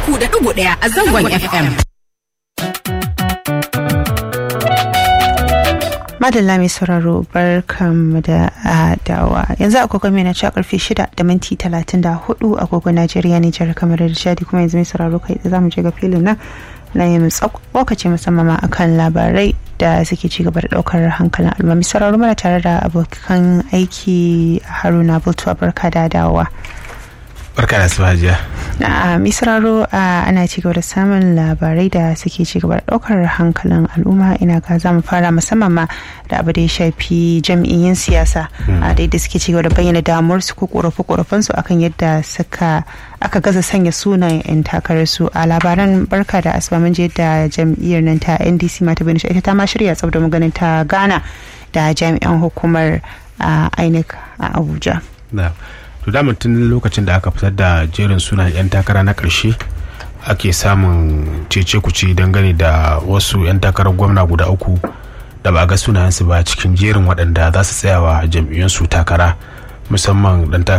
uku da ɗigo ɗaya a zangon FM. madalla mai sauraro barkanmu da dawa yanzu agogo mai na ci karfe shida da minti talatin da hudu agogo najeriya nijar kamar da shadi kuma yanzu mai sauraro kai da zamu je ga filin nan na yin lokaci musamman ma akan labarai da suke ci gaba da daukar hankalin al'umma mai sauraro mana tare da abokan aiki haruna bultuwa barka da dawowa barka da hajiya. a misraro ana ci gaba da samun labarai da suke ci gaba da daukar hankalin al'umma ina ga za mu fara musamman ma da abu da ya shafi jam'iyyun siyasa a da suke ci gaba da bayyana damuwar su ko korafe korafen su akan yadda suka aka gaza sanya sunan yan takarar su a labaran barka da asuba mun je da jam'iyyar nan ta ndc mata bin ita ta ma shirya tsab da maganin ta gana da jami'an hukumar inec a abuja to daman tun lokacin da aka fitar da jerin sunan 'yan takara na ƙarshe ake samun cece kuce dangane da wasu 'yan takarar gwamna guda uku da ba ga sunayensu ba cikin jerin waɗanda za su tsayawa jam'iyyunsu takara musamman ɗan